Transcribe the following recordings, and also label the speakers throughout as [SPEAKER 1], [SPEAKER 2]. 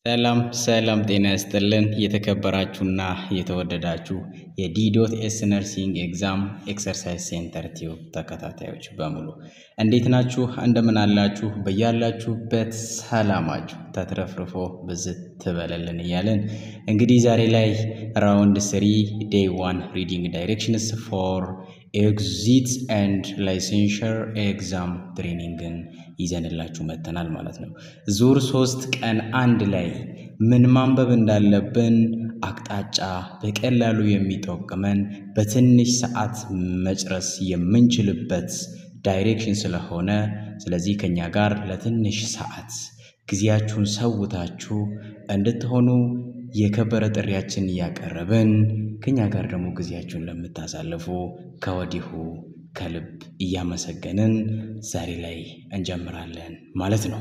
[SPEAKER 1] ሰላም ሰላም ጤና ይስጥልን የተከበራችሁና የተወደዳችሁ የዲዶት ኤስ ነርሲንግ ኤግዛም ኤክሰርሳይዝ ሴንተር ቲዩብ ተከታታዮች በሙሉ እንዴት ናችሁ? እንደምን አላችሁ? በያላችሁበት ሰላማችሁ ተትረፍርፎ ብዝት ትበለልን እያለን እንግዲህ ዛሬ ላይ ራውንድ ስሪ ዴይ ዋን ሪዲንግ ዳይሬክሽንስ ፎር ኤግዚት ኤንድ ላይሴንሸር ኤግዛም ትሬኒንግን ይዘንላችሁ መጥተናል ማለት ነው። ዙር ሶስት ቀን አንድ ላይ ምን ማንበብ እንዳለብን አቅጣጫ በቀላሉ የሚጠቅመን በትንሽ ሰዓት መጨረስ የምንችልበት ዳይሬክሽን ስለሆነ ስለዚህ ከኛ ጋር ለትንሽ ሰዓት ጊዜያችሁን ሰውታችሁ እንድትሆኑ የከበረ ጥሪያችን እያቀረብን ከኛ ጋር ደግሞ ጊዜያችሁን ለምታሳልፉ ከወዲሁ ከልብ እያመሰገንን ዛሬ ላይ እንጀምራለን ማለት ነው።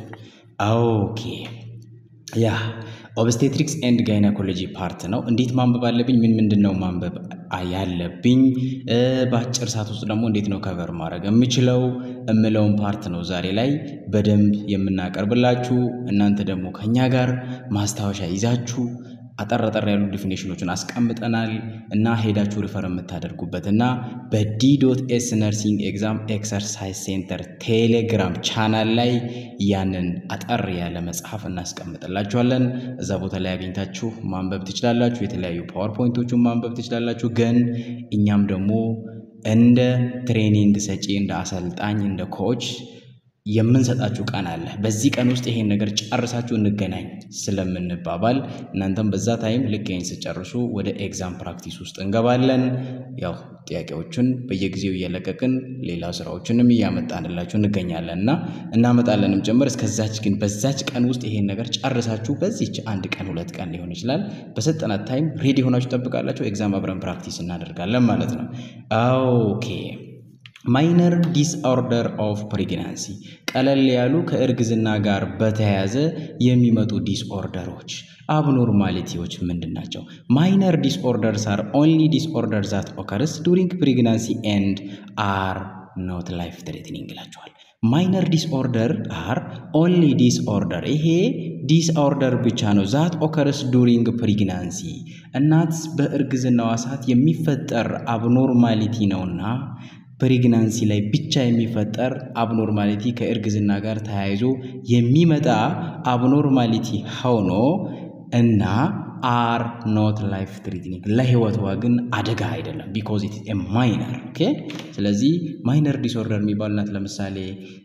[SPEAKER 1] ኦኬ ያ ኦብስቴትሪክስ ኤንድ ጋይናኮሎጂ ፓርት ነው። እንዴት ማንበብ አለብኝ? ምን ምንድን ነው ማንበብ ያለብኝ? በአጭር ሰዓት ውስጥ ደግሞ እንዴት ነው ከቨር ማድረግ የምችለው እምለውን ፓርት ነው ዛሬ ላይ በደንብ የምናቀርብላችሁ። እናንተ ደግሞ ከኛ ጋር ማስታወሻ ይዛችሁ አጠር አጠር ያሉ ዲፊኔሽኖችን አስቀምጠናል እና ሄዳችሁ ሪፈር የምታደርጉበት እና በዲዶት ኤስ ነርሲንግ ኤግዛም ኤክሰርሳይዝ ሴንተር ቴሌግራም ቻናል ላይ ያንን አጠር ያለ መጽሐፍ እናስቀምጥላችኋለን። እዛ ቦታ ላይ አግኝታችሁ ማንበብ ትችላላችሁ። የተለያዩ ፓወርፖይንቶቹን ማንበብ ትችላላችሁ። ግን እኛም ደግሞ እንደ ትሬኒንግ ሰጪ፣ እንደ አሰልጣኝ፣ እንደ ኮች የምንሰጣችሁ ቀን አለ። በዚህ ቀን ውስጥ ይሄን ነገር ጨርሳችሁ እንገናኝ ስለምንባባል እናንተም በዛ ታይም ልክ ይሄን ስጨርሱ ወደ ኤግዛም ፕራክቲስ ውስጥ እንገባለን። ያው ጥያቄዎችን በየጊዜው እየለቀቅን ሌላ ስራዎችንም እያመጣንላችሁ እንገኛለን እና እናመጣለንም ጭምር። እስከዛች ግን በዛች ቀን ውስጥ ይሄን ነገር ጨርሳችሁ በዚች አንድ ቀን ሁለት ቀን ሊሆን ይችላል በሰጠናት ታይም ሬዲ ሆናችሁ ጠብቃላችሁ። ኤግዛም አብረን ፕራክቲስ እናደርጋለን ማለት ነው። ኦኬ ማይነር ዲስኦርደር ኦፍ ፕሬግናንሲ ቀለል ያሉ ከእርግዝና ጋር በተያያዘ የሚመጡ ዲስኦርደሮች አብኖርማሊቲዎች ምንድን ናቸው? ማይነር ዲስኦርደርስ አር ኦንሊ ዲስኦርደር ዛት ኦከርስ ዱሪንግ ፕሬግናንሲ ኤንድ አር ኖት ላይፍ ትሬትኒንግ ይላቸዋል። ማይነር ዲስኦርደር አር ኦንሊ ዲስኦርደር ይሄ ዲስኦርደር ብቻ ነው። ዛት ኦከርስ ዱሪንግ ፕሬግናንሲ እናት በእርግዝናዋ ሰዓት የሚፈጠር አብኖርማሊቲ ነውና ፕሬግናንሲ ላይ ብቻ የሚፈጠር አብኖርማሊቲ ከእርግዝና ጋር ተያይዞ የሚመጣ አብኖርማሊቲ ሆኖ እና አር ኖት ላይፍ ትሪትኒንግ ለህይወቷ ግን አደጋ አይደለም። ቢኮዝ ኢት ማይነር ኦኬ። ስለዚህ ማይነር ዲስኦርደር የሚባል ናት። ለምሳሌ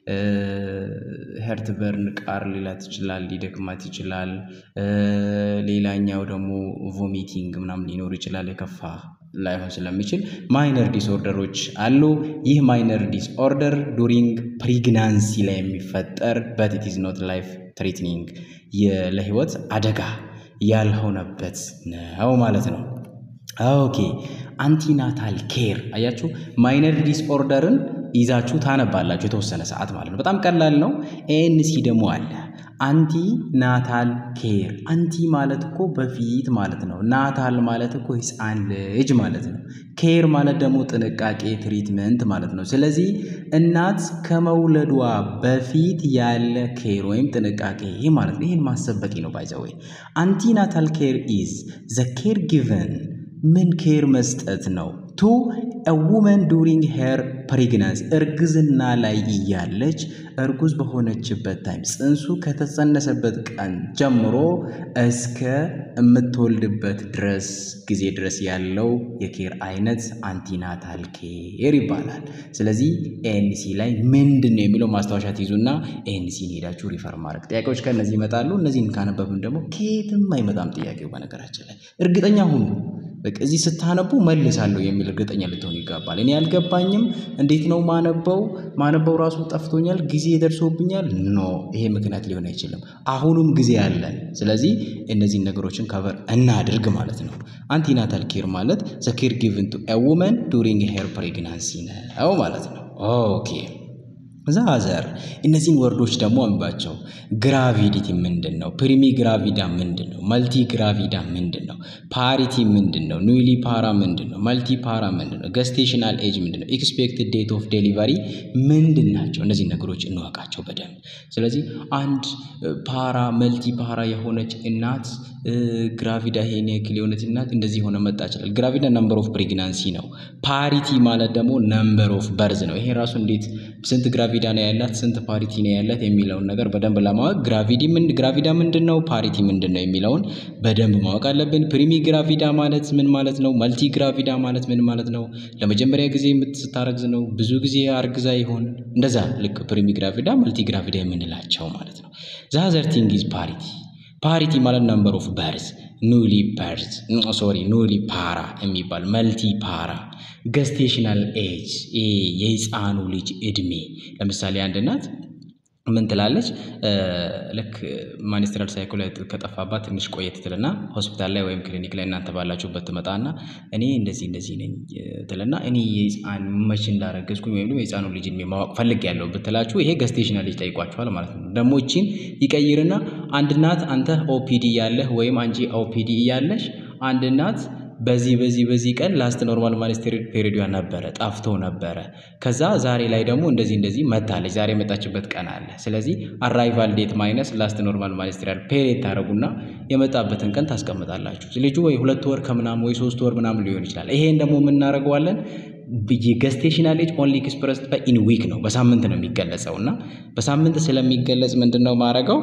[SPEAKER 1] ሄርት በርን ቃር ሊላት ይችላል፣ ሊደክማት ይችላል። ሌላኛው ደግሞ ቮሚቲንግ ምናምን ሊኖር ይችላል የከፋ ላይሆን ስለሚችል ማይነር ዲስኦርደሮች አሉ። ይህ ማይነር ዲስኦርደር ዱሪንግ ፕሪግናንሲ ላይ የሚፈጠር በት ኢት ኢዝ ኖት ላይፍ ትሪትኒንግ ለህይወት አደጋ ያልሆነበት ነው ማለት ነው። ኦኬ አንቲናታል ኬር አያችሁ፣ ማይነር ዲስኦርደርን ይዛችሁ ታነባላችሁ የተወሰነ ሰዓት ማለት ነው። በጣም ቀላል ነው። ኤንሲ ደግሞ አለ አንቲ ናታል ኬር። አንቲ ማለት እኮ በፊት ማለት ነው። ናታል ማለት እኮ ህፃን ልጅ ማለት ነው። ኬር ማለት ደግሞ ጥንቃቄ፣ ትሪትመንት ማለት ነው። ስለዚህ እናት ከመውለዷ በፊት ያለ ኬር ወይም ጥንቃቄ ይህ ማለት ነው። ይህን ማሰብ በቂ ነው። ባይዘወይ አንቲ ናታል ኬር ኢዝ ዘ ኬር ጊቨን ምን ኬር መስጠት ነው ቱ ውመን ዱሪንግ ሄር ፕሬግናንሲ እርግዝና ላይ እያለች እርጉዝ በሆነችበት ታይም ጽንሱ ከተጸነሰበት ቀን ጀምሮ እስከ የምትወልድበት ድረስ ጊዜ ድረስ ያለው የኬር አይነት አንቲናታል ኬር ይባላል። ስለዚህ ኤንሲ ላይ ምንድን ነው የሚለው ማስታወሻ ትይዙና ኤንሲን ሄዳችሁ ሪፈር ማድረግ ጥያቄዎች ከእነዚህ ይመጣሉ። እነዚህን ካነበብን ደግሞ ከየትም አይመጣም ጥያቄው። በነገራችን ላይ እርግጠኛ ሁኑ በቃ እዚህ ስታነቡ መልሳለሁ የሚል እርግጠኛ ልትሆኑ ይገባል። እኔ አልገባኝም፣ እንዴት ነው ማነበው? ማነበው ራሱ ጠፍቶኛል፣ ጊዜ ደርሶብኛል። ኖ ይሄ ምክንያት ሊሆን አይችልም። አሁኑም ጊዜ አለን። ስለዚህ እነዚህን ነገሮችን ከቨር እናድርግ ማለት ነው። አንቲናታል ኬር ማለት ዘ ኬር ጊቭን ቱ ኤ ውመን ዱሪንግ ሄር ፕሬግናንሲ ነው ማለት ነው። ኦኬ ዛዘር እነዚህን ወርዶች ደግሞ አንባቸው። ግራቪዲቲ ምንድን ነው? ፕሪሚ ግራቪዳ ምንድን ነው? መልቲ ግራቪዳ ምንድን ነው? ፓሪቲ ምንድን ነው? ኑሊ ፓራ ምንድን ነው? መልቲ ፓራ ምንድን ነው? ገስቴሽናል ኤጅ ምንድን ነው? ኤክስፔክትድ ዴት ኦፍ ዴሊቨሪ ምንድን ናቸው? እነዚህ ነገሮች እንወቃቸው በደንብ። ስለዚህ አንድ ፓራ መልቲ ፓራ የሆነች እናት ግራቪዳ ይሄን ያክል የሆነች እናት እንደዚህ የሆነ መጣ ይችላል። ግራቪዳ ነምበር ኦፍ ፕሬግናንሲ ነው። ፓሪቲ ማለት ደግሞ ነምበር ኦፍ በርዝ ነው። ይሄ ራሱ እንዴት ስንት ግራቪዳ ነው ያላት ስንት ፓሪቲ ነው ያላት የሚለውን ነገር በደንብ ለማወቅ ግራቪዲ ምን ግራቪዳ ምንድን ነው ፓሪቲ ምንድን ነው የሚለውን በደንብ ማወቅ አለብን። ፕሪሚ ግራቪዳ ማለት ምን ማለት ነው? መልቲ ግራቪዳ ማለት ምን ማለት ነው? ለመጀመሪያ ጊዜ ስታረግዝ ነው? ብዙ ጊዜ አርግዛ ይሆን? እንደዛ ልክ ፕሪሚ ግራቪዳ መልቲ ግራቪዳ የምንላቸው ማለት ነው። ዛዘር ቲንግ ኢዝ ፓሪቲ ፓሪቲ ማለት ነምበር ኦፍ በርዝ ኑሊ በርዝ ሶሪ ኑሊ ፓራ የሚባል መልቲ ፓራ ገስቴሽናል ኤጅ የህፃኑ ልጅ እድሜ ለምሳሌ አንድ እናት ምን ትላለች? ልክ ማኒስትራል ሳይክል ከጠፋባት ትንሽ ቆየት ትልና ሆስፒታል ላይ ወይም ክሊኒክ ላይ እናንተ ባላችሁበት ትመጣና እኔ እንደዚህ እንደዚህ ነኝ ትልና እኔ የህፃን መቼ እንዳረገዝኩኝ ወይም ደግሞ የህፃኑ ልጅ እድሜ ማወቅ ፈልጌያለሁ ብትላችሁ ይሄ ገስቴሽናል ኤጅ ጠይቋችኋል ማለት ነው። ደግሞ ይቺን ይቀይርና አንድ እናት አንተ ኦፒዲ እያለህ ወይም አንቺ ኦፒዲ እያለሽ አንድ እናት በዚህ በዚህ በዚህ ቀን ላስት ኖርማል ማኒስትሪል ፔሪዷ ነበረ ጠፍቶ ነበረ። ከዛ ዛሬ ላይ ደግሞ እንደዚህ እንደዚህ መታለች ዛሬ የመጣችበት ቀን አለ። ስለዚህ አራይቫል ዴት ማይነስ ላስት ኖርማል ማኒስትሪያል ፔሪድ ታደረጉና የመጣበትን ቀን ታስቀምጣላችሁ። ልጁ ወይ ሁለት ወር ከምናምን ወይ ሶስት ወር ምናምን ሊሆን ይችላል። ይሄን ደግሞ የምናደርገዋለን ገስቴሽናል ኤጅ ኦንሊ ኤክስፕረስድ ባይ ኢን ዊክ ነው፣ በሳምንት ነው የሚገለጸው እና በሳምንት ስለሚገለጽ ምንድን ነው ማድረገው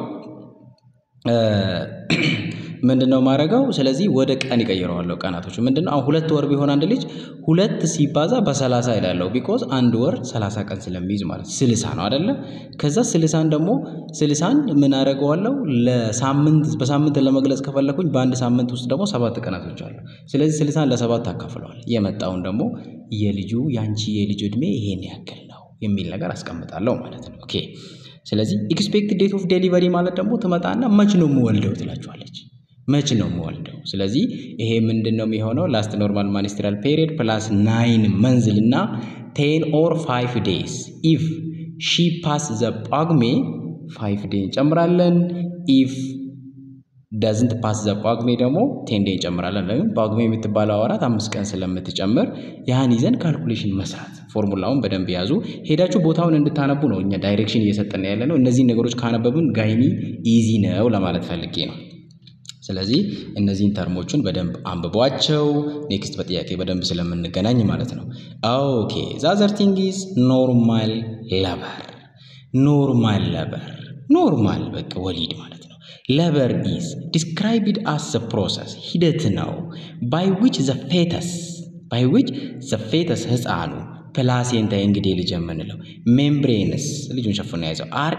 [SPEAKER 1] ምንድን ነው ማድረገው? ስለዚህ ወደ ቀን ይቀይረዋለሁ። ቀናቶች ምንድን ነው አሁን ሁለት ወር ቢሆን አንድ ልጅ ሁለት ሲባዛ በሰላሳ ይላለሁ። ቢኮዝ አንድ ወር ሰላሳ ቀን ስለሚይዝ ማለት ስልሳ ነው አደለ? ከዛ ስልሳን ደግሞ ስልሳን ምን አደርገዋለሁ ለሳምንት በሳምንት ለመግለጽ ከፈለኩኝ በአንድ ሳምንት ውስጥ ደግሞ ሰባት ቀናቶች አሉ። ስለዚህ ስልሳን ለሰባት አካፍለዋል። የመጣውን ደግሞ የልጁ የአንቺ የልጁ እድሜ ይሄን ያክል ነው የሚል ነገር አስቀምጣለሁ ማለት ነው። ኦኬ ስለዚህ ኤክስፔክትድ ዴት ኦፍ ዴሊቨሪ ማለት ደግሞ ትመጣና መች ነው የምወልደው ትላችኋለች። መች ነው የምወልደው? ስለዚህ ይሄ ምንድን ነው የሚሆነው? ላስት ኖርማል ማኒስትራል ፔሪድ ፕላስ ናይን መንዝል እና ቴን ኦር ፋይቭ ዴይስ ኢፍ ሺ ፓስ ዘ ጳጉሜ ፋይቭ ዴይ እንጨምራለን። ኢፍ ዳዝንት ፓስ ዘ ጳጉሜ ደግሞ ቴን ዴይ እንጨምራለን። ለምን ጳጉሜ የምትባለው ወራት አምስት ቀን ስለምትጨምር ያን ይዘን ካልኩሌሽን መስራት። ፎርሙላውን በደንብ ያዙ። ሄዳችሁ ቦታውን እንድታነቡ ነው እኛ ዳይሬክሽን እየሰጠን ያለ ነው። እነዚህን ነገሮች ካነበብን ጋይኒ ኢዚ ነው ለማለት ፈልጌ ነው። ስለዚህ እነዚህን ተርሞቹን በደንብ አንብቧቸው። ኔክስት በጥያቄ በደንብ ስለምንገናኝ ማለት ነው። ኦኬ ዛዘር ቲንግ ኢዝ ኖርማል ለበር ኖርማል ለበር ኖርማል በቃ ወሊድ ማለት ነው። ለበር ኢዝ ዲስክራይብድ አስ ፕሮሰስ ሂደት ነው። ባይ ዊች ዘ ፌተስ ባይ ዊች ዘ ፌተስ ህፃኑ ፕላሴንታ እንግዲህ ልጅ የምንለው ሜምብሬንስ ልጁን ሸፍኖ የያዘው አር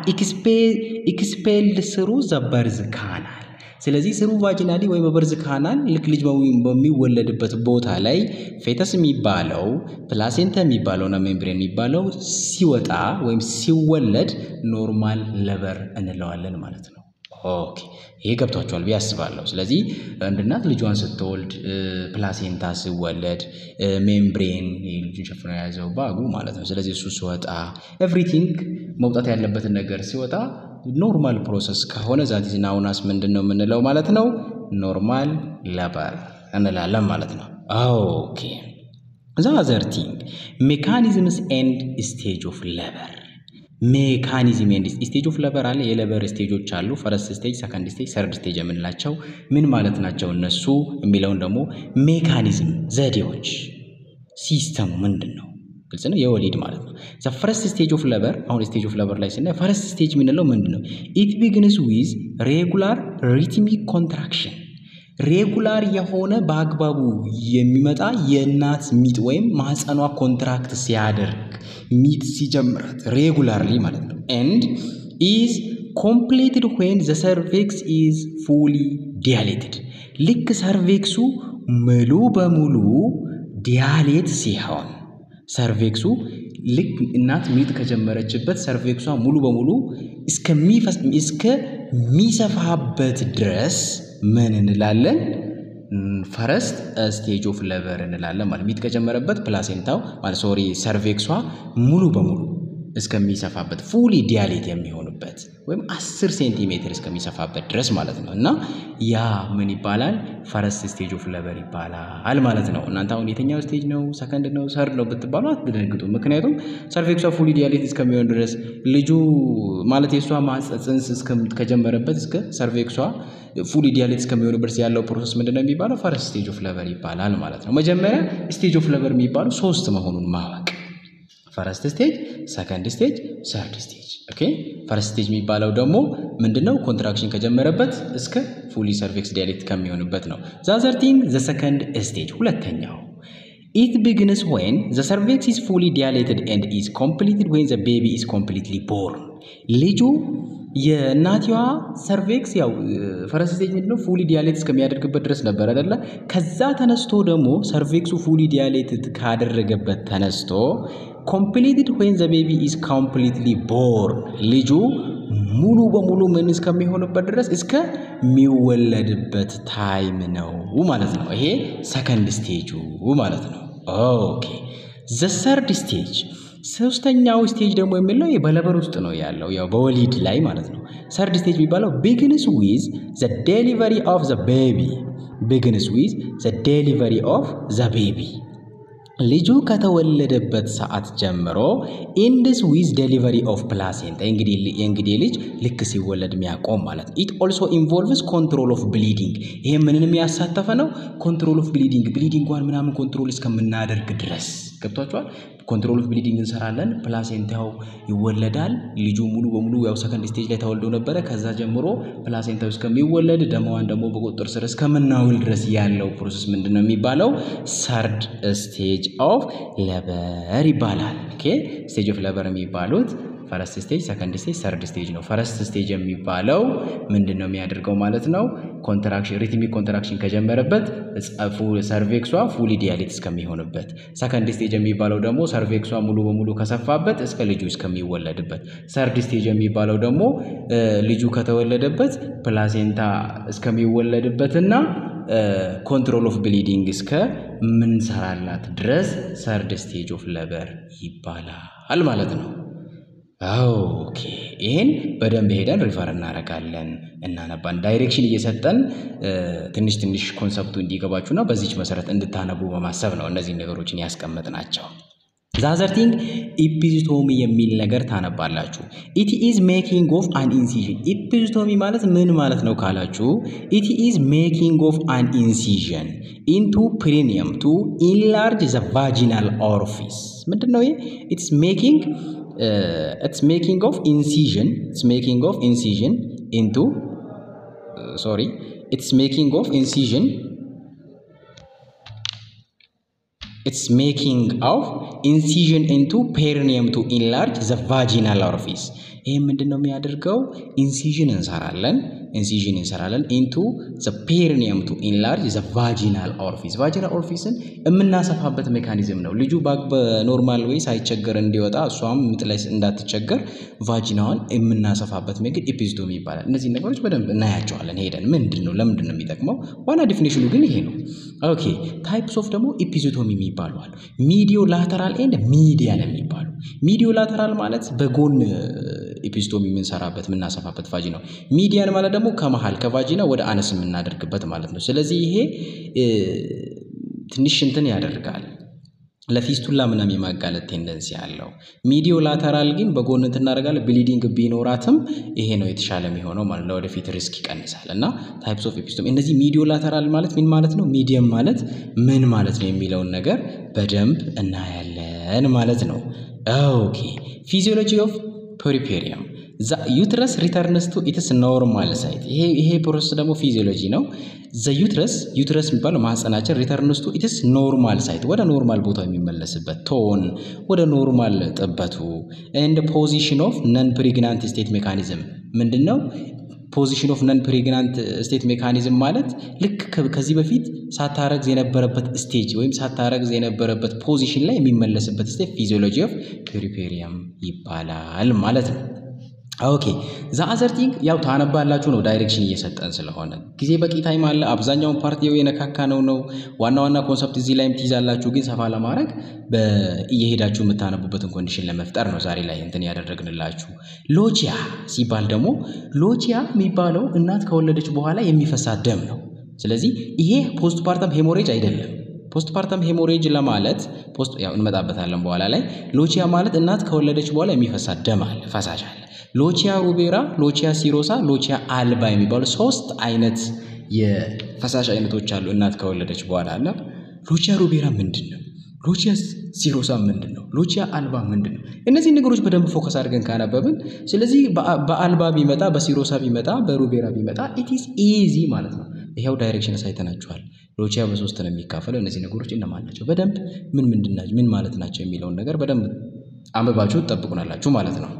[SPEAKER 1] ኤክስፔልድ ስሩ ዘ በርዝ ካናል ስለዚህ ስሩ ቫጂናሊ ወይም በበርዝ ካናል ልክ ልጅ በሚወለድበት ቦታ ላይ ፌተስ የሚባለው ፕላሴንታ የሚባለውና ሜምብሬን የሚባለው ሲወጣ ወይም ሲወለድ ኖርማል ለበር እንለዋለን ማለት ነው። ኦኬ ይሄ ገብቷቸዋል ብዬ አስባለሁ። ስለዚህ አንድ እናት ልጇን ስትወልድ ፕላሴንታ ሲወለድ ሜምብሬን ልጁን ሸፍኖ የያዘው ባጉ ማለት ነው። ስለዚህ እሱ ሲወጣ ኤቭሪቲንግ መውጣት ያለበትን ነገር ሲወጣ ኖርማል ፕሮሰስ ከሆነ ዛቲዝ ናውናስ ምንድን ነው የምንለው ማለት ነው? ኖርማል ለበር እንላለን ማለት ነው። ኦኬ ዛዘር ቲንግ ሜካኒዝምስ ኤንድ ስቴጅ ኦፍ ለበር ሜካኒዝም ኤንድ ስቴጅ ኦፍ ለበር አለ። የለበር ስቴጆች አሉ። ፈረስት ስቴጅ፣ ሰከንድ ስቴጅ፣ ሰርድ ስቴጅ የምንላቸው ምን ማለት ናቸው እነሱ የሚለውን ደግሞ ሜካኒዝም ዘዴዎች፣ ሲስተሙ ምንድን ነው ግልጽ ነው። የወሊድ ማለት ነው። ዘ ፈረስት ስቴጅ ኦፍ ለበር አሁን ስቴጅ ኦፍ ለበር ላይ ስናይ ፈረስት ስቴጅ የምንለው ምንድን ነው? ኢት ቢግንስ ዊዝ ሬጉላር ሪትሚክ ኮንትራክሽን ሬጉላር የሆነ በአግባቡ የሚመጣ የእናት ሚጥ ወይም ማህፀኗ ኮንትራክት ሲያደርግ ሚጥ ሲጀምራት ሬጉላርሊ ማለት ነው። ኤንድ ኢዝ ኮምፕሌትድ ዌን ዘ ሰርቬክስ ኢዝ ፉሊ ዲያሌትድ ልክ ሰርቬክሱ ሙሉ በሙሉ ዲያሌት ሲሆን ሰርቬክሱ ልክ እናት ሚጥ ከጀመረችበት ሰርቬክሷ ሙሉ በሙሉ እስከሚሰፋበት ድረስ ምን እንላለን? ፈረስት ስቴጅ ኦፍ ለበር እንላለን ማለት ሚጥ ከጀመረበት ፕላሴንታው ማለት ሶሪ ሰርቬክሷ ሙሉ በሙሉ እስከሚሰፋበት ፉሊ ዲያሌት የሚሆንበት ወይም 10 ሴንቲሜትር እስከሚሰፋበት ድረስ ማለት ነው። እና ያ ምን ይባላል? ፈረስት ስቴጅ ኦፍ ሌበር ይባላል ማለት ነው። እናንተ አሁን የትኛው ስቴጅ ነው? ሰከንድ ነው? ሰርድ ነው ብትባሉ አትደነግጡ። ምክንያቱም ሰርቬክሷ ፉሊ ዲያሌት እስከሚሆን ድረስ ልጁ ማለት የእሷ ጽንስ ከጀመረበት እስከ ሰርቬክሷ ፉሊ ዲያሌት እስከሚሆንበት ያለው ፕሮሰስ ምንድን ነው የሚባለው? ፈረስት ስቴጅ ኦፍ ሌበር ይባላል ማለት ነው። መጀመሪያ ስቴጅ ኦፍ ሌበር የሚባለው ሶስት መሆኑን ማወቅ ፈረስት ስቴጅ፣ ሰከንድ ስቴጅ፣ ሰርድ ስቴጅ። ኦኬ ፈረስት ስቴጅ የሚባለው ደግሞ ምንድነው? ኮንትራክሽን ከጀመረበት እስከ ፉሊ ሰርቬክስ ዲያሌት ከሚሆንበት ነው። ዛዘርቲንግ ዘ ሰከንድ ስቴጅ ሁለተኛው ኢት ቢግንስ ዌን ዘ ሰርቬክስ ኢዝ ፉሊ ዲያሌትድ ኤንድ ኢዝ ኮምፕሊትድ ዌን ዘ ቤቢ ኢዝ ኮምፕሊትሊ ቦርን ልጁ የእናትዋ ሰርቬክስ ያው ፈረስት ስቴጅ ምንድነው ፉሊ ዲያሌት እስከሚያደርግበት ድረስ ነበር አይደለ? ከዛ ተነስቶ ደግሞ ሰርቬክሱ ፉሊ ዲያሌትድ ካደረገበት ተነስቶ ኮምፕሊትድ ዌን ዘ ቤቢ ኢዝ ኮምፕሊትሊ ቦርን ልጁ ሙሉ በሙሉ ምን እስከሚሆንበት ድረስ እስከሚወለድበት ታይም ነው ማለት ነው። ይሄ ሰከንድ ስቴጁ ማለት ነው። ኦኬ ዘ ሰርድ ስቴጅ ሶስተኛው ስቴጅ ደግሞ የሚለው በለበር ውስጥ ነው ያለው፣ ያው በወሊድ ላይ ማለት ነው። ሰርድ ስቴጅ የሚባለው ቢግንስ ዊዝ ዘ ዴሊቨሪ ኦፍ ዘ ቤቢ ቢግንስ ዊዝ ዘ ዴሊቨሪ ኦፍ ዘ ቤቢ ልጁ ከተወለደበት ሰዓት ጀምሮ ኢንድስ ዊዝ ዴሊቨሪ ኦፍ ፕላሴንታ የእንግዲህ ልጅ ልክ ሲወለድ የሚያቆም ማለት ነው። ኢት ኦልሶ ኢንቮልቭስ ኮንትሮል ኦፍ ብሊዲንግ ይሄ ምንንም ያሳተፈ ነው። ኮንትሮል ኦፍ ብሊዲንግ ብሊዲንጓን ምናምን ኮንትሮል እስከምናደርግ ድረስ ገብቷቸዋል። ኮንትሮል ኦፍ ብሊዲንግ እንሰራለን። ፕላሴንታው ይወለዳል። ልጁ ሙሉ በሙሉ ያው ሰከንድ ስቴጅ ላይ ተወልዶ ነበረ። ከዛ ጀምሮ ፕላሴንታው እስከሚወለድ ደማዋን ደግሞ በቁጥጥር ስር እስከምናውል ድረስ ያለው ፕሮሰስ ምንድን ነው የሚባለው? ሰርድ ስቴጅ ኦፍ ሌበር ይባላል። ኦኬ ስቴጅ ኦፍ ሌበር የሚባሉት ፈረስት ስቴጅ፣ ሰከንድ ስቴጅ፣ ሰርድ ስቴጅ ነው። ፈረስት ስቴጅ የሚባለው ምንድን ነው የሚያደርገው ማለት ነው? ኮንትራክሽን ሪትሚክ ኮንትራክሽን ከጀመረበት ሰርቬክሷ ፉሊ ዲያሌት እስከሚሆንበት። ሰከንድ ስቴጅ የሚባለው ደግሞ ሰርቬክሷ ሙሉ በሙሉ ከሰፋበት እስከ ልጁ እስከሚወለድበት። ሰርድ ስቴጅ የሚባለው ደግሞ ልጁ ከተወለደበት ፕላሴንታ እስከሚወለድበትና ኮንትሮል ኦፍ ብሊዲንግ እስከ ምንሰራላት ድረስ ሰርድ ስቴጅ ኦፍ ሌበር ይባላል ማለት ነው። ኦኬ ይህን በደንብ ሄደን ሪፈር እናደርጋለን እናነባን ዳይሬክሽን እየሰጠን ትንሽ ትንሽ ኮንሰፕቱ እንዲገባችሁና በዚች መሰረት እንድታነቡ በማሰብ ነው እነዚህ ነገሮችን ያስቀመጥናቸው። ዛዘርቲንግ ኢፒዚቶሚ የሚል ነገር ታነባላችሁ። ኢት ኢዝ ሜኪንግ ኦፍ አን ኢንሲዥን። ኢፒዚቶሚ ማለት ምን ማለት ነው ካላችሁ፣ ኢት ኢዝ ሜኪንግ ኦፍ አን ኢንሲዥን ኢንቱ ፕሪኒየም ቱ ኢንላርጅ ዘ ቫጂናል ኦርፊስ። ምንድን ነው ይሄ? ኢትስ ሜኪንግ ኢትስ ሜኪንግ ኦፍ ኢንሲዥን ኢትስ ሜኪንግ ኦፍ ኢንሲዥን ኢንቱ ሶሪ ኢትስ ሜኪንግ ኦፍ ኢንሲዥን ኢትስ ሜኪንግ ኦፍ ኢንሲዥን ኢንቱ ፔሪኒየም ቱ ኢንላርጅ ዘ ቫጂናል ኦርፊስ። ይህ ምንድን ነው የሚያደርገው? ኢንሲዥን እንሰራለን ኢንሲዥን እንሰራለን ኢንቱ ዘ ፔሪኒየም ቱ ኢንላርጅ ዘ ቫጂናል ኦርፊስ። ቫጂናል ኦርፊስን የምናሰፋበት ሜካኒዝም ነው። ልጁ በኖርማል ወይ ሳይቸገር እንዲወጣ እሷም ምጥ ላይ እንዳትቸገር ቫጂናዋን የምናሰፋበት መንገድ ኢፒዚቶሚ ይባላል። እነዚህ ነገሮች በደንብ እናያቸዋለን ሄደን ምንድን ነው ለምንድን ነው የሚጠቅመው? ዋና ዲፊኒሽኑ ግን ይሄ ነው። ኦኬ ታይፕስ ኦፍ ደግሞ ኢፒዚቶሚ የሚባሉ አሉ። ሚዲዮ ላተራል ኤንድ ሚዲያን የሚባሉ ሚዲዮ ላተራል ማለት በጎን ኢፒዚቶሚ የምንሰራበት የምናሰፋበት ቫጂና ነው። ሚዲያን ማለት ደግሞ ከመሀል ከቫጂና ወደ አነስ የምናደርግበት ማለት ነው። ስለዚህ ይሄ ትንሽ እንትን ያደርጋል ለፊስቱላ ምናምን የማጋለጥ ቴንደንሲ አለው። ሚዲዮ ላተራል ግን በጎን እንትን እናደርጋለን። ብሊዲንግ ቢኖራትም ይሄ ነው የተሻለ የሚሆነው ማለት ነው። ወደፊት ሪስክ ይቀንሳል። እና ታይፕስ ኦፍ ኤፒስቶሚ እነዚህ ሚዲዮ ላተራል ማለት ምን ማለት ነው፣ ሚዲየም ማለት ምን ማለት ነው የሚለውን ነገር በደንብ እናያለን ማለት ነው። ኦኬ ፊዚዮሎጂ ኦፍ ፐሪፔሪየም ዩትረስ ሪተርንስ ቱ ኢትስ ኖርማል ሳይት። ይሄ ፕሮሰስ ደግሞ ፊዚዮሎጂ ነው። ዘ ዩትረስ ዩትረስ የሚባለው ማህፀናችን ሪተርንስ ቱ ኢትስ ኖርማል ሳይት ወደ ኖርማል ቦታ የሚመለስበት ቶን ወደ ኖርማል ጥበቱ ኤንድ ፖዚሽን ኦፍ ነን ፕሬግናንት ስቴት ሜካኒዝም ምንድን ነው? ፖዚሽን ኦፍ ነን ፕሬግናንት ስቴት ሜካኒዝም ማለት ልክ ከዚህ በፊት ሳታረግዝ የነበረበት ስቴጅ ወይም ሳታረግዝ የነበረበት ፖዚሽን ላይ የሚመለስበት ስቴት ፊዚዮሎጂ ኦፍ ፔሪፔሪየም ይባላል ማለት ነው። ኦኬ ዛ አዘር ቲንግ ያው ታነባላችሁ ነው ዳይሬክሽን እየሰጠን ስለሆነ ጊዜ በቂ ታይም አለ። አብዛኛውን ፓርቲ የነካካ ነው ነው ዋና ዋና ኮንሰፕት እዚህ ላይም ትይዛላችሁ። ግን ሰፋ ለማድረግ እየሄዳችሁ የምታነቡበትን ኮንዲሽን ለመፍጠር ነው ዛሬ ላይ እንትን ያደረግንላችሁ። ሎቺያ ሲባል ደግሞ ሎቺያ የሚባለው እናት ከወለደች በኋላ የሚፈሳት ደም ነው። ስለዚህ ይሄ ፖስት ፓርተም ሄሞሬጅ አይደለም። ፖስት ፓርተም ሄሞሬጅ ለማለት ፖስት ያው እንመጣበታለን በኋላ ላይ። ሎቺያ ማለት እናት ከወለደች በኋላ የሚፈሳት ደም አለ፣ ፈሳሽ አለ። ሎቺያ ሩቤራ፣ ሎቺያ ሲሮሳ፣ ሎቺያ አልባ የሚባሉ ሶስት አይነት የፈሳሽ አይነቶች አሉ እናት ከወለደች በኋላ እና ሎቺያ ሩቤራ ምንድን ነው? ሎቺያ ሲሮሳ ምንድን ነው? ሎቺያ አልባ ምንድን ነው? እነዚህ ነገሮች በደንብ ፎከስ አድርገን ካነበብን፣ ስለዚህ በአልባ ቢመጣ በሲሮሳ ቢመጣ በሩቤራ ቢመጣ ኢትስ ኢዚ ማለት ነው። ይኸው ዳይሬክሽን ሳይተናችኋል። ሎቺያ በሶስት ነው የሚካፈለው። እነዚህ ነገሮች እነማን ናቸው? በደንብ ምን ምንድን ናቸው ምን ማለት ናቸው የሚለውን ነገር በደንብ አንብባችሁ ትጠብቁናላችሁ ማለት ነው።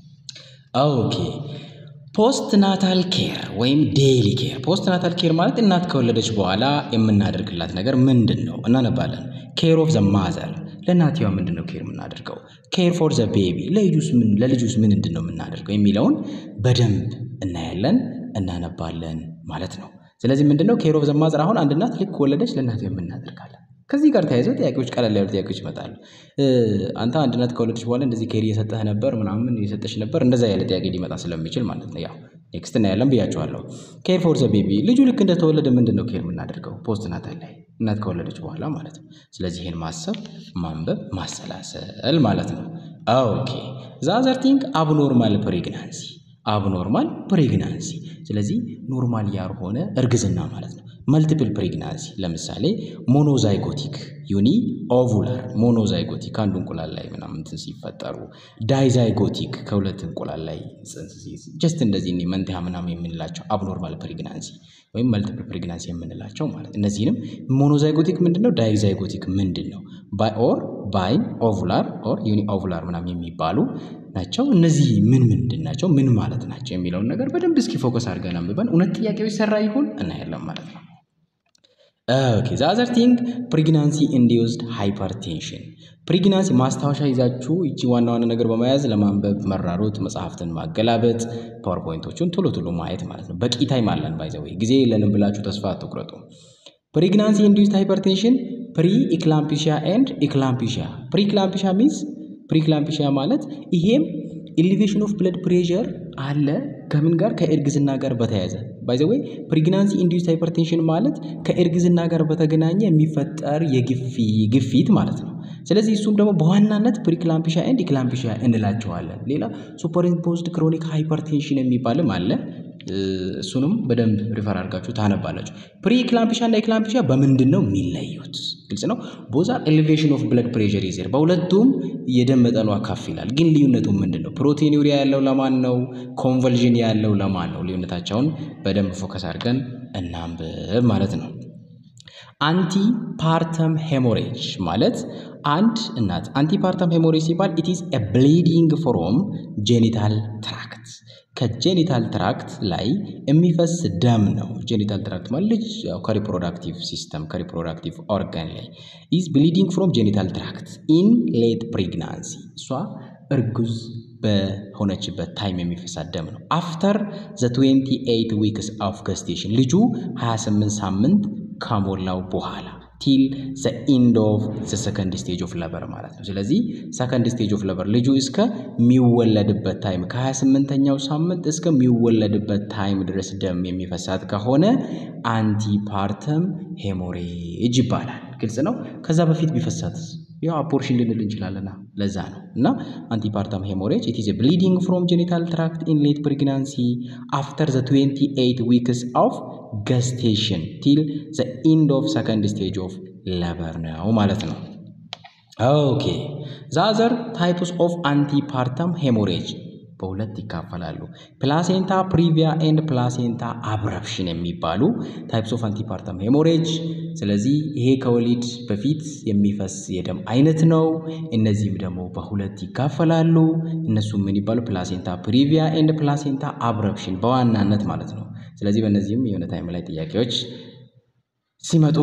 [SPEAKER 1] ኦኬ ፖስት ናታል ኬር ወይም ዴይሊ ኬር። ፖስት ናታል ኬር ማለት እናት ከወለደች በኋላ የምናደርግላት ነገር ምንድን ነው? እናነባለን። ኬር ኦፍ ዘ ማዘር ለእናትየዋ ምንድን ነው ኬር የምናደርገው? ኬር ፎር ዘ ቤቢ ለልጁስ ምንድን ነው የምናደርገው የሚለውን በደንብ እናያለን፣ እናነባለን ማለት ነው። ስለዚህ ምንድን ነው ኬር ኦፍ ዘ ማዘር? አሁን አንድ እናት ልክ ወለደች ለእናትየዋ የምናደርጋለን ከዚህ ጋር ተያይዘው ጥያቄዎች ቀለል ያሉ ጥያቄዎች ይመጣሉ። አንተ አንድ እናት ከወለደች በኋላ እንደዚህ ኬር እየሰጠህ ነበር ምናምን እየሰጠች ነበር እንደዛ ያለ ጥያቄ ሊመጣ ስለሚችል ማለት ነው። ያው ኔክስት እናያለን ብያቸዋለሁ። ኬር ፎር ዘ ቤቢ ልጁ ልክ እንደተወለደ ምንድን ነው ኬር የምናደርገው ፖስት ናታል ላይ እናት ከወለደች በኋላ ማለት ነው። ስለዚህ ይህን ማሰብ፣ ማንበብ፣ ማሰላሰል ማለት ነው። ኦኬ ዛዘር ቲንግ አብኖርማል ፕሬግናንሲ አብኖርማል ፕሬግናንሲ ስለዚህ ኖርማል ያልሆነ እርግዝና ማለት ነው። መልቲፕል ፕሬግናንሲ ለምሳሌ ሞኖዛይጎቲክ ዩኒ ኦvular ሞኖዛይጎቲክ ከአንዱ እንቁላል ላይ ምናምን እንትን ሲፈጠሩ፣ ዳይዛይጎቲክ ከሁለት እንቁላል ላይ ጽንስ ሲይዝ ጀስት እንደዚህ እኔ መንትያ ምናምን የምንላቸው አብኖርማል ፕሬግናንሲ ወይም መልቲፕል ፕሬግናንሲ የምንላቸው ማለት እነዚህንም ሞኖዛይጎቲክ ምንድን ነው፣ ዳይዛይጎቲክ ምንድን ነው፣ ባይ ኦር ባይ ኦvular ኦር ዩኒ ኦvular ምናምን የሚባሉ ናቸው። እነዚህ ምን ምንድን ናቸው፣ ምን ማለት ናቸው የሚለውን ነገር በደንብ እስኪ ፎከስ አድርገን አንብበን እውነት ጥያቄው ይሰራ ይሁን እናያለን ማለት ነው። ኦኬ ዛዘር ቲንግ ፕሬግናንሲ ኢንዲዩስድ ሃይፐርቴንሽን ፕሬግናንሲ ማስታወሻ ይዛችሁ እቺ ዋና ዋና ነገር በመያዝ ለማንበብ መራሮጥ፣ መጽሐፍትን ማገላበጥ፣ ፓወርፖይንቶቹን ቶሎ ቶሎ ማየት ማለት ነው። በቂ ታይም አለን ባይዘወይ ጊዜ የለንም ብላችሁ ተስፋ አትቁረጡ። ፕሬግናንሲ ኢንዲዩስድ ሃይፐርቴንሽን ፕሪ ኢክላምፒሺያ ኤንድ ኢክላምፒሺያ ፕሪ ኢክላምፒሺያ ሚንስ ፕሪ ኢክላምፒሺያ ማለት ይሄም ኤሊቬሽን ኦፍ ብለድ ፕሬሸር አለ ከምን ጋር ከእርግዝና ጋር በተያያዘ ባይዘወይ ፕሬግናንሲ ኢንዲዩስድ ሃይፐርቴንሽን ማለት ከእርግዝና ጋር በተገናኘ የሚፈጠር የግፊት ማለት ነው። ስለዚህ እሱም ደግሞ በዋናነት ፕሪክላምፒሻ ኤንድ ኢክላምፒሻ እንላቸዋለን። ሌላ ሱፐርኢምፖዝድ ክሮኒክ ሃይፐርቴንሽን የሚባልም አለ። እሱንም በደንብ ሪፈር አድርጋችሁ ታነባላችሁ። ፕሪ ኢክላምፒሻ እና ኢክላምፒሻ በምንድን ነው የሚለዩት? ግልጽ ነው። ቦዛ ኤሌቬሽን ኦፍ ብለድ ፕሬሸር ይዜር በሁለቱም የደም መጠኗ ከፍ ይላል። ግን ልዩነቱ ምንድን ነው? ፕሮቲኑሪያ ያለው ለማን ነው? ኮንቨልዥን ያለው ለማን ነው? ልዩነታቸውን በደንብ ፎከስ አድርገን እናንብብ ማለት ነው። አንቲ ፓርተም ሄሞሬጅ ማለት አንድ እናት አንቲ ፓርተም ሄሞሬጅ ሲባል ኢት ኢዝ ኤ ብሊዲንግ ፍሮም ጄኒታል ትራክት ከጄኒታል ትራክት ላይ የሚፈስ ደም ነው። ጄኒታል ትራክት ማለት ልጅ ከሪፕሮዳክቲቭ ሲስተም ከሪፕሮዳክቲቭ ኦርጋን ላይ ኢዝ ብሊዲንግ ፍሮም ጄኒታል ትራክት ኢን ሌት ፕሬግናንሲ እሷ እርጉዝ በሆነችበት ታይም የሚፈሳት ደም ነው። አፍተር ዘ 28 ዊክስ ኦፍ ገስቴሽን ልጁ 28 ሳምንት ከሞላው በኋላ ቲል ዘ ኢንድ ኦፍ ዘ ሰከንድ ስቴጅ ኦፍ ለበር ማለት ነው። ስለዚህ ሰከንድ ስቴጅ ኦፍ ለበር ልጁ እስከሚወለድበት ታይም ከ28ኛው ሳምንት እስከሚወለድበት ታይም ድረስ ደም የሚፈሳት ከሆነ አንቲፓርተም ሄሞሬጅ ይባላል። ግልጽ ነው። ከዛ በፊት ቢፈሳት ያው አፖርሽን ልንል እንችላለና ለዛ ነው እና አንቲፓርተም ሄሞሬጅ ኢት ኢዝ ብሊዲንግ ፍሮም ጄኒታል ትራክት ኢን ሌት ፕሬግናንሲ አፍተር ዘ 28 ዊክስ ኦፍ ገስቴሽን ቲል ዘ ኢንድ ኦፍ ሰከንድ ስቴጅ ኦፍ ለበር ነው ማለት ነው። ኦኬ ዛዘር ታይፕስ ኦፍ አንቲፓርተም ሄሞሬጅ በሁለት ይካፈላሉ። ፕላሴንታ ፕሪቪያ ኤንድ ፕላሴንታ አብረፕሽን የሚባሉ ታይፕስ ኦፍ አንቲፓርተም ሄሞሬጅ። ስለዚህ ይሄ ከወሊድ በፊት የሚፈስ የደም አይነት ነው። እነዚህም ደግሞ በሁለት ይካፈላሉ። እነሱም ምን ይባሉ? ፕላሴንታ ፕሪቪያ ኤንድ ፕላሴንታ አብረፕሽን በዋናነት ማለት ነው። ስለዚህ በእነዚህም የሆነ ታይም ላይ ጥያቄዎች ሲመጡ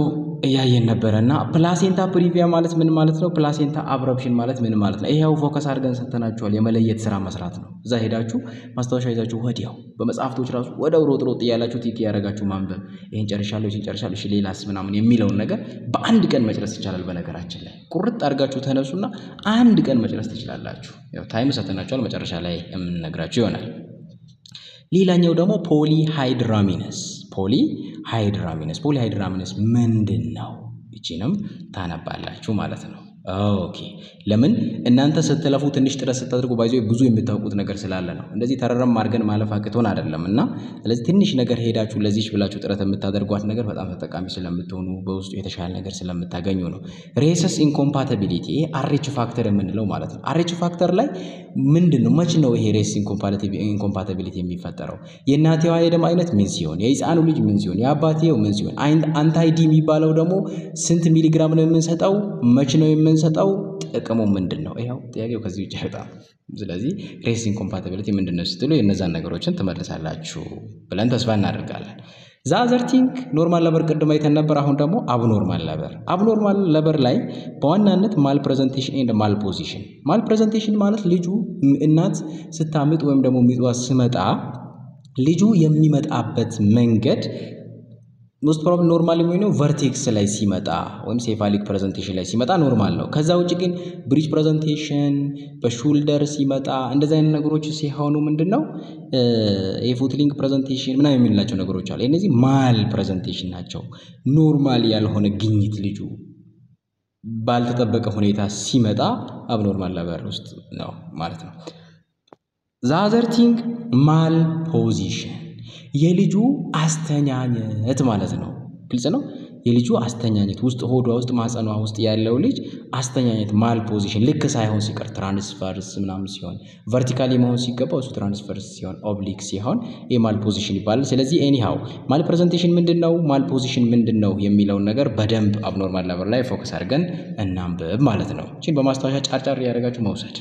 [SPEAKER 1] እያየን ነበረ እና ፕላሴንታ ፕሪቪያ ማለት ምን ማለት ነው? ፕላሴንታ አብረፕሽን ማለት ምን ማለት ነው? ይሄው ፎከስ አድርገን ሰጥተናችኋል። የመለየት ስራ መስራት ነው። እዛ ሄዳችሁ ማስታወሻ ይዛችሁ ወዲያው በመጽሐፍቶች ራሱ ወደው ሮጥ ሮጥ እያላችሁ ቲክ ያደረጋችሁ ማንበብ፣ ይህን ጨርሻለሁ፣ ይህን ጨርሻለሁ፣ እሺ ሌላስ ምናምን የሚለውን ነገር በአንድ ቀን መጨረስ ይቻላል። በነገራችን ላይ ቁርጥ አድርጋችሁ ተነሱና አንድ ቀን መጨረስ ትችላላችሁ። ያው ታይም ሰጥተናችኋል። መጨረሻ ላይ የምንነግራችሁ ይሆናል። ሌላኛው ደግሞ ፖሊ ሃይድራሚነስ ፖሊ ሃይድራሚነስ ፖሊ ሃይድራሚነስ ምንድን ነው? ይቺንም ታነባላችሁ ማለት ነው። ኦኬ ለምን እናንተ ስትለፉ ትንሽ ጥረት ስታደርጉ ባይዞ ብዙ የምታውቁት ነገር ስላለ ነው። እንደዚህ ተረረም አድርገን ማለፍ አቅቶን አይደለም እና ስለዚህ ትንሽ ነገር ሄዳችሁ ለዚች ብላችሁ ጥረት የምታደርጓት ነገር በጣም ተጠቃሚ ስለምትሆኑ በውስጡ የተሻለ ነገር ስለምታገኙ ነው። ሬሰስ ኢንኮምፓቲቢሊቲ ይሄ አሬች ፋክተር የምንለው ማለት ነው። አሬች ፋክተር ላይ ምንድን ነው መች ነው ይሄ ሬስ ኢንኮምፓቲቢሊቲ የሚፈጠረው? የእናቴዋ የደም አይነት ምን ሲሆን፣ የህፃኑ ልጅ ምን ሲሆን፣ የአባቴው ምን ሲሆን፣ አንታይዲ የሚባለው ደግሞ ስንት ሚሊግራም ነው የምንሰጠው? መች ነው የምንሰጠው? ጥቅሙ ምንድን ነው? ይኸው ጥያቄው ከዚህ ውጭ አይወጣም። ስለዚህ ሬስ ኢንኮምፓቲቢሊቲ ምንድን ነው ስትሉ የእነዛን ነገሮችን ትመልሳላችሁ ብለን ተስፋ እናደርጋለን። ዛዘርቲንግ ኖርማል ለበር ቅድም አይተን ነበር። አሁን ደግሞ አብኖርማል ለበር አብኖርማል ለበር ላይ በዋናነት ማል ፕሬዘንቴሽን ኤንድ ማል ፖዚሽን። ማል ፕሬዘንቴሽን ማለት ልጁ እናት ስታምጥ ወይም ደግሞ ሚጧ ስመጣ ልጁ የሚመጣበት መንገድ ሞስት ፕሮባብሊ ኖርማል የሚሆነው ቨርቴክስ ላይ ሲመጣ ወይም ሴፋሊክ ፕሬዘንቴሽን ላይ ሲመጣ ኖርማል ነው። ከዛ ውጭ ግን ብሪጅ ፕሬዘንቴሽን በሹልደር ሲመጣ እንደዚህ አይነት ነገሮች ሲሆኑ ምንድን ነው የፉትሊንግ ፕሬዘንቴሽን ምናምን የምንላቸው ነገሮች አሉ። እነዚህ ማል ፕሬዘንቴሽን ናቸው። ኖርማል ያልሆነ ግኝት ልጁ ባልተጠበቀ ሁኔታ ሲመጣ አብኖርማል ለበር ውስጥ ነው ማለት ነው። ዛዘርቲንግ ማል ፖዚሽን የልጁ አስተኛኘት ማለት ነው። ግልጽ ነው። የልጁ አስተኛኘት ውስጥ ሆዷ ውስጥ ማጸኗ ውስጥ ያለው ልጅ አስተኛኘት ማል ፖዚሽን ልክ ሳይሆን ሲቀር ትራንስፈርስ ምናምን ሲሆን ቨርቲካሊ መሆን ሲገባው እሱ ትራንስፈርስ ሲሆን ኦብሊክ ሲሆን ይህ ማል ፖዚሽን ይባላል። ስለዚህ ኤኒሃው ማል ፕሬዘንቴሽን ምንድን ነው፣ ማል ፖዚሽን ምንድን ነው የሚለውን ነገር በደንብ አብኖርማል ለበር ላይ ፎከስ አድርገን እናንብብ ማለት ነው። ይህን በማስታወሻ ጫርጫር እያደረጋችሁ መውሰድ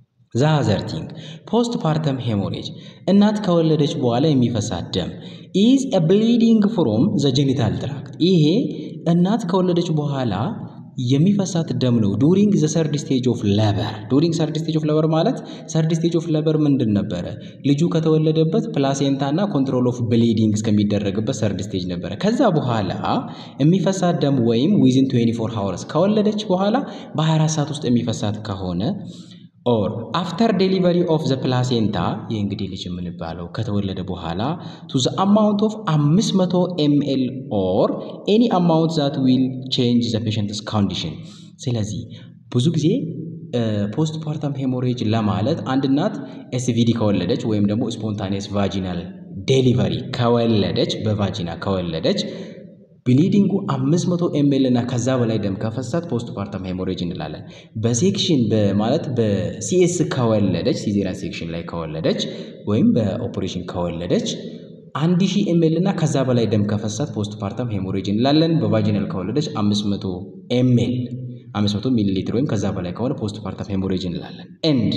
[SPEAKER 1] ዛዘርቲንግ ፖስት ፓርተም ሄሞሬጅ እናት ከወለደች በኋላ የሚፈሳት ደም ኢዝ ኤ ብሊዲንግ ፍሮም ዘ ጄኒታል ትራክት። ይሄ እናት ከወለደች በኋላ የሚፈሳት ደም ነው። ዱሪንግ ዘ ሰርድ ስቴጅ ኦፍ ለበር። ዱሪንግ ሰርድ ስቴጅ ኦፍ ለበር ማለት ሰርድ ስቴጅ ኦፍ ለበር ምንድን ነበረ? ልጁ ከተወለደበት ፕላሴንታ እና ኮንትሮል ኦፍ ብሊዲንግ እስከሚደረግበት ሰርድ ስቴጅ ነበረ። ከዛ በኋላ የሚፈሳት ደም ወይም ዊዝን 24 ሃወርስ ከወለደች በኋላ በ24 ሰዓት ውስጥ የሚፈሳት ከሆነ ኦር አፍተር ዴሊቨሪ ኦፍ ዘ ፕላሴንታ ይህ እንግዲህ ልጅ የምንባለው ከተወለደ በኋላ ቱ ዘ አማውንት ኦፍ 500 ኤምኤል ኦር ኤኒ አማውንት ዛት ዊል ቼንጅ ዘ ፔሸንትስ ኮንዲሽን። ስለዚህ ብዙ ጊዜ ፖስት ፓርተም ሄሞሬጅ ለማለት አንድ እናት ኤስቪዲ ከወለደች ወይም ደግሞ ስፖንታኒየስ ቫጂናል ዴሊቨሪ ከወለደች በቫጂና ከወለደች ብሊዲንጉ 500 ኤምኤል እና ከዛ በላይ ደም ከፈሳት ፖስት ፓርተም ሄሞሬጅ እንላለን። በሴክሽን ማለት በሲኤስ ከወለደች ሲዜሪያን ሴክሽን ላይ ከወለደች ወይም በኦፕሬሽን ከወለደች 1000 ኤምኤል እና ከዛ በላይ ደም ከፈሳት ፖስት ፓርተም ሄሞሬጅ እንላለን። በቫጂናል ከወለደች 500 ኤምኤል 500 ሚሊ ሊትር ወይም ከዛ በላይ ከሆነ ፖስት ፓርተም ሄሞሬጅ እንላለን። ኤንድ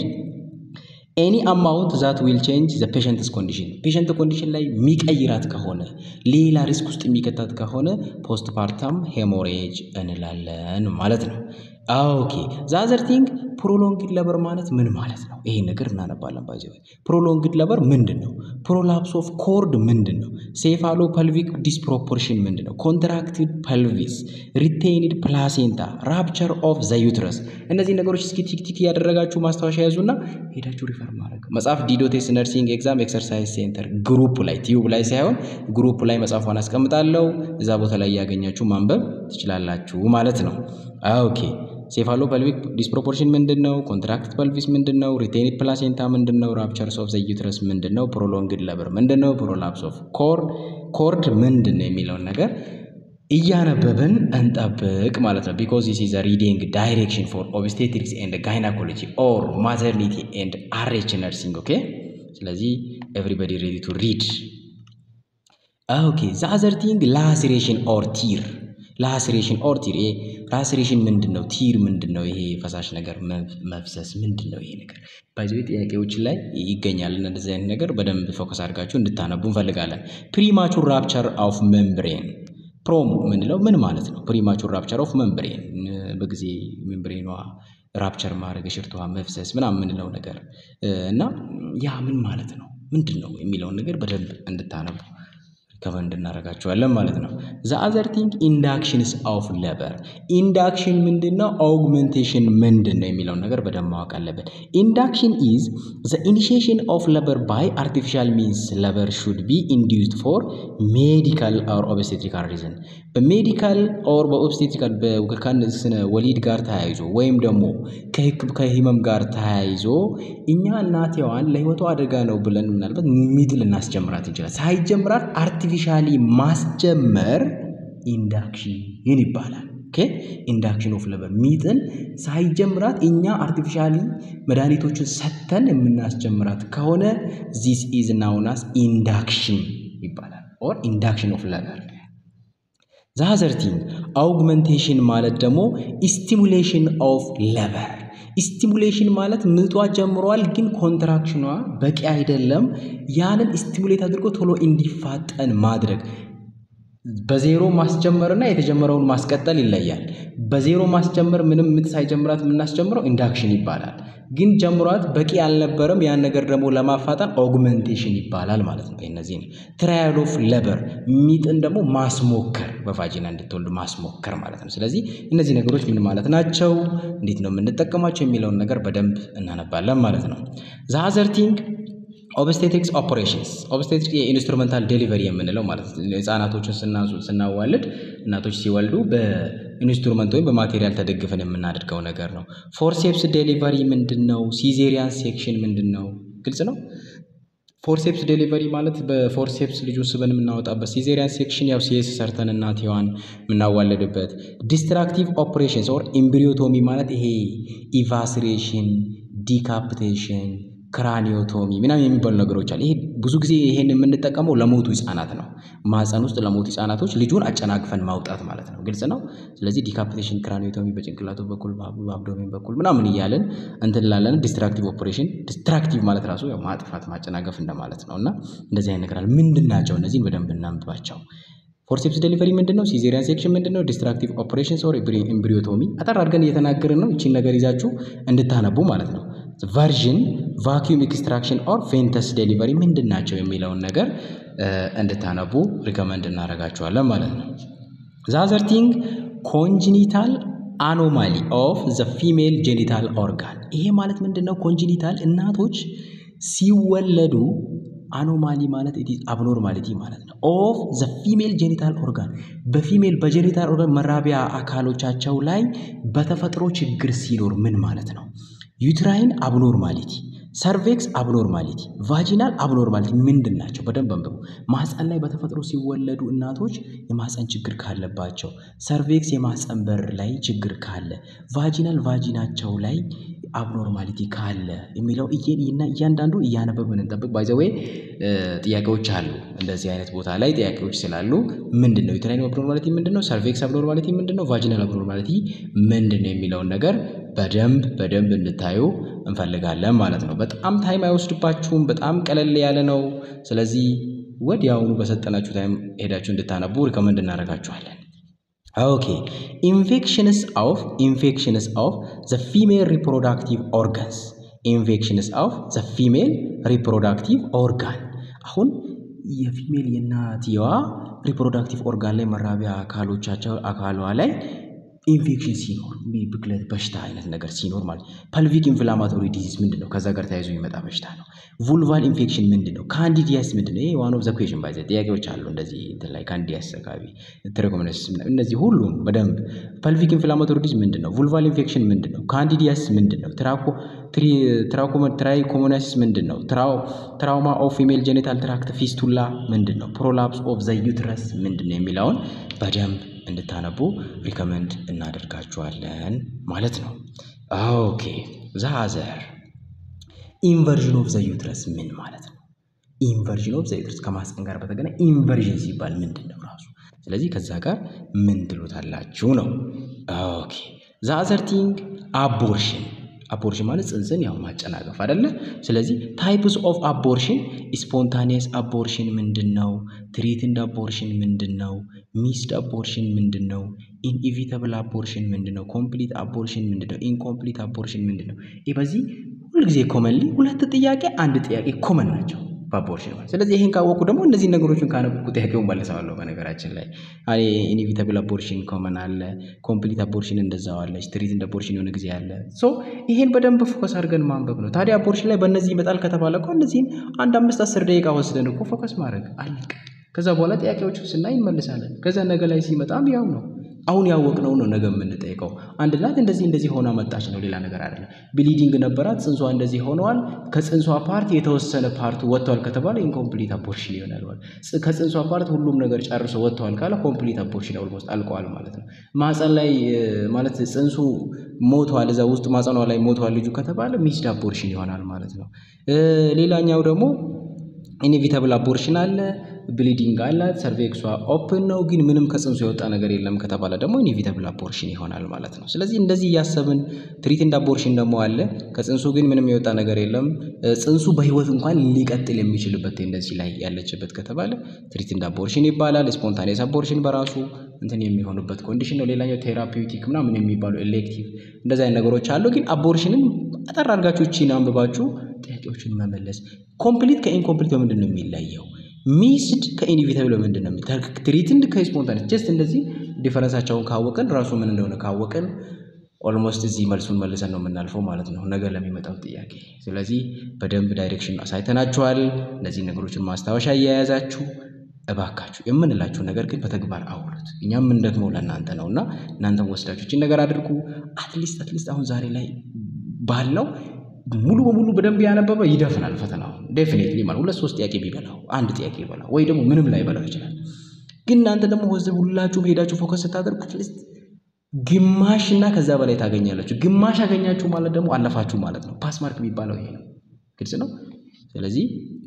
[SPEAKER 1] ኤኒ አማውንት ዛት ዊል ቼንጅ ዘ ፔሸንትስ ኮንዲሽን ፔሸንት ኮንዲሽን ላይ የሚቀይራት ከሆነ ሌላ ሪስክ ውስጥ የሚከታት ከሆነ ፖስት ፓርተም ሄሞሬጅ እንላለን ማለት ነው። ኦኬ ዛዘርቲንግ ፕሮሎንግድ ለበር ማለት ምን ማለት ነው? ይሄን ነገር እናነባለን። ባይዘ ፕሮሎንግድ ለበር ምንድን ነው? ፕሮላፕስ ኦፍ ኮርድ ምንድን ነው? ሴፋሎ ፐልቪክ ዲስፕሮፖርሽን ምንድን ነው? ኮንትራክትድ ፐልቪስ፣ ሪቴይንድ ፕላሴንታ፣ ራፕቸር ኦፍ ዘ ዩትረስ። እነዚህ ነገሮች እስኪ ቲክቲክ እያደረጋችሁ ማስታወሻ ያዙና ሄዳችሁ ሪፈር ማድረግ መጽሐፍ ዲዶቴስ ነርሲንግ ኤግዛም ኤክሰርሳይዝ ሴንተር ግሩፕ ላይ ቲዩብ ላይ ሳይሆን ግሩፕ ላይ መጽሐፏን አስቀምጣለሁ። እዛ ቦታ ላይ እያገኛችሁ ማንበብ ትችላላችሁ ማለት ነው። ኦኬ ሴፋሎ ፐልቪክ ዲስፕሮፖርሽን ምንድን ነው? ኮንትራክት ፐልቪስ ምንድን ነው? ሪቴኒድ ፕላሴንታ ምንድን ነው? ራፕቸርስ ኦፍ ዘ ዩትረስ ምንድን ነው? ፕሮሎንግድ ለበር ምንድን ነው? ፕሮላፕስ ኦፍ ኮርድ ምንድን ነው የሚለውን ነገር እያነበብን እንጠብቅ ማለት ነው። ቢኮዝ ዚስ ኢዝ ሪዲንግ ዳይሬክሽን ፎር ኦብስቴትሪክስ ኤንድ ጋይናኮሎጂ ኦር ማተርኒቲ ኤንድ አርኤች ነርሲንግ ኦኬ። ስለዚህ ኤቭሪባዲ ሬዲ ቱ ሪድ ኦኬ። ዘ አዘር ቲንግ ላሲሬሽን ኦር ቲር ላስሬሽን ኦር ቲር ይሄ ላስሬሽን ምንድን ነው? ቲር ምንድን ነው? ይሄ ፈሳሽ ነገር መፍሰስ ምንድን ነው? ይሄ ነገር ባይዘ ጥያቄዎች ላይ ይገኛል። እና እንደዚህ አይነት ነገር በደንብ ፎከስ አድርጋችሁ እንድታነቡ እንፈልጋለን። ፕሪማቹር ራፕቸር ኦፍ ሜምብሬን ፕሮም የምንለው ምን ማለት ነው? ፕሪማቹር ራፕቸር ኦፍ መንብሬን በጊዜ መንብሬኗ ራፕቸር ማድረግ የሽርቷ መፍሰስ ምናምን የምንለው ነገር እና ያ ምን ማለት ነው ምንድን ነው የሚለውን ነገር በደንብ እንድታነቡ ከመንድ እናደርጋቸዋለን ማለት ነው። ዘ አዘር ቲንግ ኢንዳክሽንስ ኦፍ ለበር ኢንዳክሽን ምንድን ነው? አውግመንቴሽን ምንድን ነው የሚለውን ነገር በደንብ ማወቅ አለብን። ኢንዳክሽን ኢዝ ዘ ኢኒሺዬሽን ኦፍ ለበር ባይ አርቲፊሻል ሚንስ ለበር ሹድ ቢ ኢንዲዩስድ ፎር ሜዲካል ኦር ኦብስቴትሪካል ሪዝን በሜዲካል ኦር በኦብስቴትሪካል ከስነ ወሊድ ጋር ተያይዞ ወይም ደግሞ ከህመም ጋር ተያይዞ እኛ እናቴዋን ለህይወቷ አደጋ ነው ብለን ምናልባት ሚጥ ልናስጀምራት እንችላል። ሳይጀምራት አርቲፊሻሊ ማስጀመር ኢንዳክሽን ይባላል። ኦኬ ኢንዳክሽን ኦፍ ለበር ሚጥን ሳይጀምራት እኛ አርቲፊሻሊ መድኃኒቶችን ሰጥተን የምናስጀምራት ከሆነ ዚስ ኢዝ ናውናስ ኢንዳክሽን ይባላል። ኦር ኢንዳክሽን ኦፍ ለበር ዛዘርቲንግ አውግመንቴሽን ማለት ደግሞ ስቲሙሌሽን ኦፍ ለበር ስቲሙሌሽን ማለት ምጧ ጀምሯል፣ ግን ኮንትራክሽኗ በቂ አይደለም። ያንን ስቲሙሌት አድርጎ ቶሎ እንዲፋጠን ማድረግ በዜሮ ማስጀመርና የተጀመረውን ማስቀጠል ይለያል። በዜሮ ማስጀመር ምንም ምጥ ሳይጀምራት የምናስጀምረው ኢንዳክሽን ይባላል። ግን ጀምሯት በቂ አልነበረም። ያን ነገር ደግሞ ለማፋጠን ኦግመንቴሽን ይባላል ማለት ነው። እነዚህ ትራያል ኦፍ ለበር ሚጥን ደግሞ ማስሞከር በቫጂና እንድትወልዱ ማስሞከር ማለት ነው። ስለዚህ እነዚህ ነገሮች ምን ማለት ናቸው፣ እንዴት ነው የምንጠቀማቸው የሚለውን ነገር በደንብ እናነባለን ማለት ነው። ዘ ቲንግ ኦብስቴትሪክስ ኦፕሬሽንስ ኦብስቴትሪክስ የኢንስትሩመንታል ዴሊቨሪ የምንለው ማለት ነው። ህጻናቶችን ስናዋልድ እናቶች ሲወልዱ በኢንስትሩመንት ወይም በማቴሪያል ተደግፈን የምናደርገው ነገር ነው። ፎርሴፕስ ዴሊቨሪ ምንድን ነው? ሲዜሪያን ሴክሽን ምንድን ነው? ግልጽ ነው። ፎርሴፕስ ዴሊቨሪ ማለት በፎርሴፕስ ልጁን ስበን የምናወጣበት፣ ሲዜሪያን ሴክሽን ያው ሲኤስ ሰርተን እናትዋን የምናዋለድበት፣ ዲስትራክቲቭ ኦፕሬሽንስ ኦር ኢምብሪዮቶሚ ማለት ይሄ ኢቫስሬሽን፣ ዲካፕቴሽን ክራኒዮቶሚ ምናምን የሚባሉ ነገሮች አሉ። ይሄ ብዙ ጊዜ ይሄን የምንጠቀመው ለሞቱ ህጻናት ነው። ማህፀን ውስጥ ለሞቱ ህጻናቶች ልጁን አጨናግፈን ማውጣት ማለት ነው። ግልጽ ነው። ስለዚህ ዲካፕቴሽን፣ ክራኒዮቶሚ በጭንቅላቱ በኩል በአብዶሜን በኩል ምናምን እያለን እንትን ላለን ዲስትራክቲቭ ኦፕሬሽን። ዲስትራክቲቭ ማለት ራሱ ያው ማጥፋት ማጨናገፍ እንደማለት ነው። እና እንደዚህ አይነት ነገር አለ። ምንድን ናቸው እነዚህን በደንብ እናንብባቸው። ፎርሴፕስ ዴሊቨሪ ምንድን ነው? ሲዜሪያን ሴክሽን ምንድን ነው? ዲስትራክቲቭ ኦፕሬሽንስ ኦር ኢምብሪዮቶሚ አጠር አድርገን እየተናገርን ነው። ይቺን ነገር ይዛችሁ እንድታነቡ ማለት ነው። ቨርዥን ቫኪዩም ኤክስትራክሽን ኦር ፌንተስ ዴሊቨሪ ምንድን ናቸው የሚለውን ነገር እንድታነቡ ሪከመንድ እናደርጋችኋለን ማለት ነው። ዛዘር ቲንግ ኮንጂኒታል አኖማሊ ኦፍ ዘ ፊሜል ጄኒታል ኦርጋን። ይሄ ማለት ምንድን ነው? ኮንጂኒታል እናቶች ሲወለዱ አኖማሊ ማለት ኢት ኢዝ አብኖርማሊቲ ማለት ነው። ኦፍ ዘ ፊሜል ጄኒታል ኦርጋን በፊሜል በጄኒታል ኦርጋን መራቢያ አካሎቻቸው ላይ በተፈጥሮ ችግር ሲኖር ምን ማለት ነው? ዩትራይን አብኖርማሊቲ፣ ሰርቬክስ አብኖርማሊቲ፣ ቫጂናል አብኖርማሊቲ ምንድን ናቸው? በደንብ አንብቡ። ማህፀን ላይ በተፈጥሮ ሲወለዱ እናቶች የማህፀን ችግር ካለባቸው፣ ሰርቬክስ የማህፀን በር ላይ ችግር ካለ፣ ቫጂናል ቫጂናቸው ላይ አብኖርማሊቲ ካለ የሚለው እያንዳንዱ እያነበብን እንጠብቅ። ባይዘዌ ጥያቄዎች አሉ እንደዚህ አይነት ቦታ ላይ ጥያቄዎች ስላሉ ምንድን ነው ዩትራይን አብኖርማሊቲ ምንድን ነው? ሰርቬክስ አብኖርማሊቲ ምንድን ነው? ቫጂናል አብኖርማሊቲ ምንድን ነው የሚለውን ነገር በደንብ በደንብ እንድታዩ እንፈልጋለን ማለት ነው። በጣም ታይም አይወስድባችሁም። በጣም ቀለል ያለ ነው። ስለዚህ ወዲያውኑ በሰጠናችሁ ታይም ሄዳችሁ እንድታነቡ ሪከመንድ እናደርጋችኋለን። ኦኬ ኢንፌክሽንስ ኦፍ ኢንፌክሽንስ ኦፍ ዘ ፊሜል ሪፕሮዳክቲቭ ኦርጋንስ ኢንፌክሽንስ ኦፍ ዘ ፊሜል ሪፕሮዳክቲቭ ኦርጋን አሁን የፊሜል የእናትየዋ ሪፕሮዳክቲቭ ኦርጋን ላይ መራቢያ አካሎቻቸው አካሏ ላይ ኢንፌክሽን ሲኖር ብክለት በሽታ አይነት ነገር ሲኖር ማለት ፐልቪክ ኢንፍላማቶሪ ዲዚዝ ምንድን ነው? ከዛ ጋር ተያይዞ የሚመጣ በሽታ ነው። vulval ኢንፌክሽን ምንድን ነው? ካንዲዲያስ ምንድን ነው? ይሄ ዋን ኦፍ ዘ ኩዌሽን ባይ ጥያቄዎች አሉ እንደዚህ እንትን ላይ ካንዲዲያስ አካባቢ ትሪኮሞናሲስ እነዚህ ሁሉም በደንብ ፐልቪክ ኢንፍላማቶሪ ዲዚዝ ምንድን ነው? vulval ኢንፌክሽን ምንድን ነው? ካንዲዲያስ ምንድን ነው? ትራኮ ትራይኮሞናሲስ ምንድን ነው? ትራውማ ኦፍ ፊሜል ጄኔታል ትራክት ፊስቱላ ምንድን ነው? ፕሮላፕስ ኦፍ ዘ ዩትረስ ምንድን ነው የሚለውን በደንብ እንድታነቡ ሪከመንድ እናደርጋችኋለን ማለት ነው። ኦኬ ዛዘር ኢንቨርዥን ኦፍ ዘ ዩትረስ ምን ማለት ነው? ኢንቨርዥን ኦፍ ዘ ዩትረስ ከማህፀን ጋር በተገናኘ ኢንቨርዥን ሲባል ምንድን ነው ራሱ? ስለዚህ ከዛ ጋር ምን ትሉታላችሁ ነው። ኦኬ ዛዘር ቲንግ አቦርሽን አቦርሽን ማለት ጽንስን ያው ማጨናገፍ አይደለ? ስለዚህ ታይፕስ ኦፍ አቦርሽን ስፖንታኒየስ አቦርሽን ምንድን ነው? ትሪትንድ አቦርሽን ምንድን ነው? ሚስድ አቦርሽን ምንድን ነው? ኢንኢቪተብል አቦርሽን ምንድን ነው? ኮምፕሊት አቦርሽን ምንድን ነው? ኢንኮምፕሊት አቦርሽን ምንድን ነው? ይህ በዚህ ሁልጊዜ ኮመንሊ ሁለት ጥያቄ አንድ ጥያቄ ኮመን ናቸው በአቦርሽን ማለት። ስለዚህ ይሄን ካወቁ ደግሞ እነዚህ ነገሮችን ካነበብኩ ጥያቄውን መልሰዋለሁ። በነገራችን ላይ ኢኒቪተብል አቦርሽን ኮመን አለ፣ ኮምፕሊት አቦርሽን እንደዛው አለች፣ ትሪትንድ አቦርሽን የሆነ ጊዜ አለ። ሶ ይሄን በደንብ ፎከስ አድርገን ማንበብ ነው። ታዲያ አቦርሽን ላይ በእነዚህ ይመጣል ከተባለ እኮ እነዚህን አንድ አምስት አስር ደቂቃ ወስደን እኮ ፎከስ ማድረግ አለቀ። ከዛ በኋላ ጥያቄዎቹ ስናይ እንመልሳለን። ከዛ ነገ ላይ ሲመጣም ያው ነው አሁን ያወቅነው ነው ነገ የምንጠይቀው። አንድ እናት እንደዚህ እንደዚህ ሆና መጣች ነው፣ ሌላ ነገር አይደለም። ብሊዲንግ ነበራት፣ ጽንሷ እንደዚህ ሆነዋል። ከጽንሷ ፓርት የተወሰነ ፓርቱ ወጥቷል ከተባለ ኢንኮምፕሊት አቦርሽን ይሆናል ማለት። ከጽንሷ ፓርት ሁሉም ነገር ጨርሶ ወጥተዋል ካለ ኮምፕሊት አቦርሽን ኦልሞስት አልቀዋል ማለት ነው። ማፀን ላይ ማለት ጽንሱ ሞቷል፣ እዛ ውስጥ ማፀኗ ላይ ሞቷል ልጁ ከተባለ ሚስድ አቦርሽን ይሆናል ማለት ነው። ሌላኛው ደግሞ ኢኒቪተብል አቦርሽን አለ። ብሊዲንግ አላት። ሰርቬክሷ ኦፕን ነው፣ ግን ምንም ከጽንሱ የወጣ ነገር የለም ከተባለ ደግሞ ኢኒቪተብል አቦርሽን ይሆናል ማለት ነው። ስለዚህ እንደዚህ እያሰብን ትሪትንድ አቦርሽን ደግሞ አለ። ከጽንሱ ግን ምንም የወጣ ነገር የለም፣ ጽንሱ በህይወት እንኳን ሊቀጥል የሚችልበት ቴንደንሲ ላይ ያለችበት ከተባለ ትሪትንድ አቦርሽን ይባላል። ስፖንታኔስ አቦርሽን በራሱ እንትን የሚሆኑበት ኮንዲሽን ነው። ሌላኛው ቴራፒውቲክ ምናምን የሚባሉ ኤሌክቲቭ እንደዚህ አይነት ነገሮች አሉ። ግን አቦርሽንን አጠር አድርጋችሁ እቺን አንብባችሁ ጥያቄዎችን መመለስ። ኮምፕሊት ከኢንኮምፕሊት በምንድን ነው የሚለየው? ሚስድ ከኢኒቪተብል በምንድን ነው? ትሪትንድ ከስፖንታኔስ ጀስት እንደዚህ ዲፈረንሳቸውን ካወቅን ራሱ ምን እንደሆነ ካወቅን ኦልሞስት እዚህ መልሱን መልሰን ነው የምናልፈው ማለት ነው ነገ ለሚመጣው ጥያቄ። ስለዚህ በደንብ ዳይሬክሽን አሳይተናችኋል። እነዚህ ነገሮችን ማስታወሻ እየያዛችሁ እባካችሁ የምንላችሁ ነገር ግን በተግባር አውሉት። እኛ የምንደግመው ለእናንተ ነው እና እናንተም ወስዳችሁ ይህችን ነገር አድርጉ። አትሊስት አትሊስት አሁን ዛሬ ላይ ባህል ነው ሙሉ በሙሉ በደንብ ያነበበ ይደፍናል ፈተናው ዴፊኔትሊ ማለት ሁለት ሶስት ጥያቄ ቢበላው አንድ ጥያቄ ይበላው ወይ ደግሞ ምንም ላይ በላው ይችላል። ግን እናንተ ደግሞ ወዘ ሁላችሁም ሄዳችሁ ፎከስ ስታደርጉ አትሊስት ግማሽ እና ከዛ በላይ ታገኛላችሁ። ግማሽ ያገኛችሁ ማለት ደግሞ አለፋችሁ ማለት ነው። ፓስ ማርክ የሚባለው ይሄ ነው። ግልጽ ነው። ስለዚህ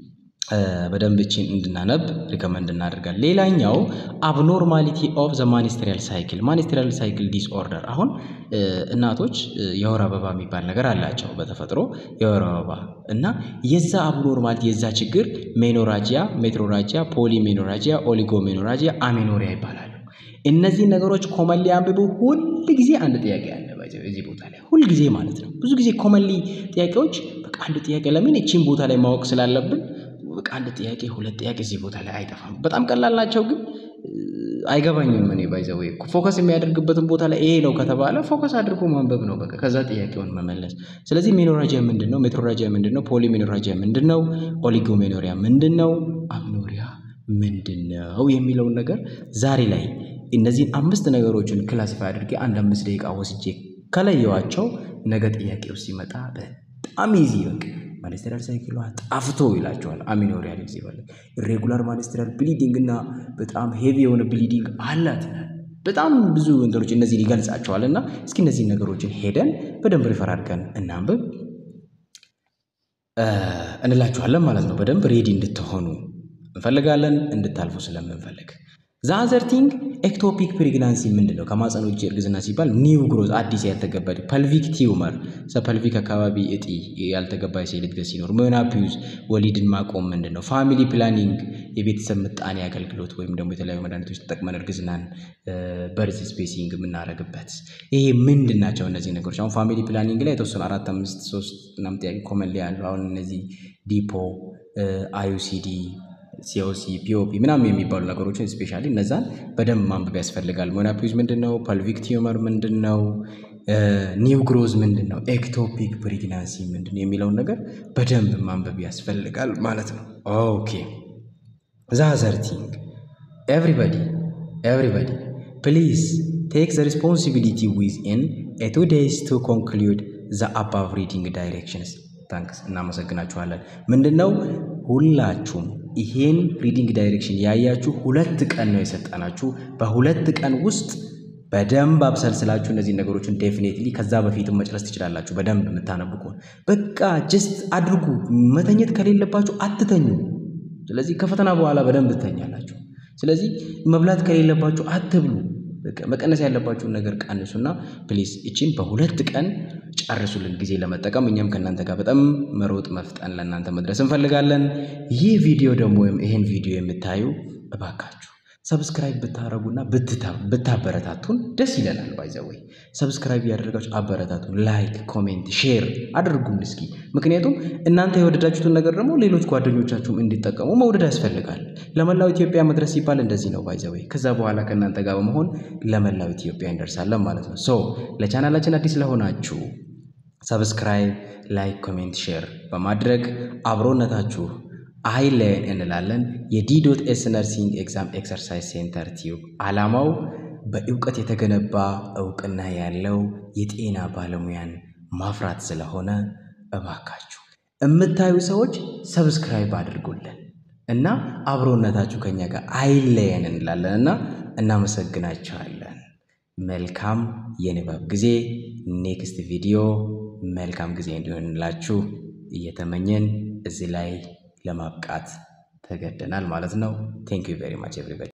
[SPEAKER 1] በደንብ እችን እንድናነብ ሪከመንድ እናደርጋለን። ሌላኛው አብኖርማሊቲ ኦፍ ዘ ማኒስትሪያል ሳይክል ማኒስትሪያል ሳይክል ዲስኦርደር። አሁን እናቶች የወር አበባ የሚባል ነገር አላቸው በተፈጥሮ የወር አበባ እና የዛ አብኖርማሊቲ የዛ ችግር ሜኖራጂያ፣ ሜትሮራጂያ፣ ፖሊሜኖራጂያ፣ ኦሊጎሜኖራጂያ፣ አሜኖሪያ ይባላሉ። እነዚህ ነገሮች ኮመንሊ አንብቡ። ሁል ጊዜ አንድ ጥያቄ አለ እዚህ ቦታ ላይ ሁል ጊዜ ማለት ነው። ብዙ ጊዜ ኮመንሊ ጥያቄዎች በቃ አንድ ጥያቄ ለምን እቺን ቦታ ላይ ማወቅ ስላለብን በቃ አንድ ጥያቄ ሁለት ጥያቄ እዚህ ቦታ ላይ አይጠፋም። በጣም ቀላል ናቸው፣ ግን አይገባኝም። እኔ ባይዘው ፎከስ የሚያደርግበትን ቦታ ላይ ይሄ ነው ከተባለ ፎከስ አድርጎ ማንበብ ነው በቃ ከዛ ጥያቄውን መመለስ። ስለዚህ ሜኖራጂያ ምንድን ነው? ሜትሮራጂያ ምንድን ነው? ፖሊሜኖራጂያ ምንድን ነው? ኦሊጎሜኖሪያ ምንድን ነው? አምኖሪያ ምንድን ነው የሚለውን ነገር ዛሬ ላይ እነዚህን አምስት ነገሮችን ክላሲፋይ አድርጌ አንድ አምስት ደቂቃ ወስጄ ከለየዋቸው ነገ ጥያቄው ሲመጣ በጣም ይዚ በቃ ማኒስትሪያል ሳይክሏ ጣፍቶ ይላቸዋል። አሚኖሪያል ጊዜ ባለ ኢሬጉላር ማኒስትሪያል ብሊዲንግ እና በጣም ሄቪ የሆነ ብሊዲንግ አላት። በጣም ብዙ እንትኖች እነዚህን ይገልጻቸዋል። እና እስኪ እነዚህን ነገሮችን ሄደን በደንብ ሪፈር አድርገን እናንብብ እንላችኋለን ማለት ነው። በደንብ ሬዲ እንድትሆኑ እንፈልጋለን፣ እንድታልፉ ስለምንፈልግ ዛዘርቲንግ ኤክቶፒክ ፕሬግናንሲ ምንድን ነው? ከማፀን ውጭ እርግዝና ሲባል ኒው ግሮዝ አዲስ ያልተገባ ፐልቪክ ቲዩመር ፐልቪክ አካባቢ እጢ ያልተገባ የሴል እድገት ሲኖር፣ ሜኖፓውዝ ወሊድን ማቆም ምንድን ነው? ፋሚሊ ፕላኒንግ የቤተሰብ ምጣኔ አገልግሎት ወይም ደግሞ የተለያዩ መድኃኒቶች ተጠቅመን እርግዝናን በርዝ ስፔሲንግ የምናደርግበት ይሄ ምንድን ናቸው? እነዚህ ነገሮች አሁን ፋሚሊ ፕላኒንግ ላይ የተወሰኑ አራት አምስት ሶስት ምናምን ጥያቄ ኮመን ላይ ያሉ አሁን እነዚህ ዲፖ አዩሲዲ ሲኦሲ ፒኦፒ ምናምን የሚባሉ ነገሮችን ስፔሻሊ እነዛን በደንብ ማንበብ ያስፈልጋል። ሜኖፓውዝ ምንድን ነው? ፐልቪክ ቲዩመር ምንድን ነው? ኒው ግሮዝ ምንድን ነው? ኤክቶፒክ ፕሬግናንሲ ምንድን ነው የሚለውን ነገር በደንብ ማንበብ ያስፈልጋል ማለት ነው። ኦኬ ዛዘርቲንግ ኤቭሪባዲ ኤቭሪባዲ ፕሊዝ ቴክ ዘ ሪስፖንሲቢሊቲ ዊዝ ኢን ኤ ቱ ዴይስ ቱ ኮንክሉድ ዘ አባቭ ሪዲንግ ዳይሬክሽንስ። ታንክስ እናመሰግናችኋለን። ምንድን ነው ሁላችሁም ይሄን ሪዲንግ ዳይሬክሽን ያያችሁ ሁለት ቀን ነው የሰጠናችሁ። በሁለት ቀን ውስጥ በደንብ አብሰልስላችሁ እነዚህ ነገሮችን ዴፊኔትሊ ከዛ በፊትም መጨረስ ትችላላችሁ። በደንብ የምታነቡ ከሆነ በቃ ጀስት አድርጉ። መተኘት ከሌለባችሁ አትተኙ። ስለዚህ ከፈተና በኋላ በደንብ ትተኛላችሁ። ስለዚህ መብላት ከሌለባችሁ አትብሉ። መቀነስ ያለባችሁን ነገር ቀንሱና ፕሊዝ እቺን በሁለት ቀን ጨርሱልን ጊዜ ለመጠቀም እኛም ከእናንተ ጋር በጣም መሮጥ መፍጠን ለእናንተ መድረስ እንፈልጋለን። ይህ ቪዲዮ ደግሞ ወይም ይህን ቪዲዮ የምታዩ እባካችሁ ሰብስክራይብ ብታደረጉና ብታበረታቱን ደስ ይለናል። ባይዘወይ ሰብስክራይብ ያደረጋችሁ አበረታቱን። ላይክ፣ ኮሜንት፣ ሼር አድርጉን እስኪ። ምክንያቱም እናንተ የወደዳችሁትን ነገር ደግሞ ሌሎች ጓደኞቻችሁም እንዲጠቀሙ መውደድ ያስፈልጋል። ለመላው ኢትዮጵያ መድረስ ሲባል እንደዚህ ነው ባይዘወይ። ከዛ በኋላ ከእናንተ ጋር በመሆን ለመላው ኢትዮጵያ እንደርሳለን ማለት ነው። ሶ ለቻናላችን አዲስ ለሆናችሁ ሰብስክራይብ፣ ላይክ፣ ኮሜንት፣ ሼር በማድረግ አብሮነታችሁ አይለየን እንላለን። የዲዶት ኤስ ነርሲንግ ኤግዛም ኤክሰርሳይዝ ሴንተር ቲዩብ ዓላማው በእውቀት የተገነባ እውቅና ያለው የጤና ባለሙያን ማፍራት ስለሆነ እባካችሁ የምታዩ ሰዎች ሰብስክራይብ አድርጉልን እና አብሮነታችሁ ከኛ ጋር አይለየን እንላለን እና እናመሰግናቸዋለን። መልካም የንባብ ጊዜ። ኔክስት ቪዲዮ መልካም ጊዜ እንዲሆንላችሁ እየተመኘን እዚህ ላይ ለማብቃት ተገደናል ማለት ነው። ቴንክ ዩ ቬሪ ማች ኤቭሪባዲ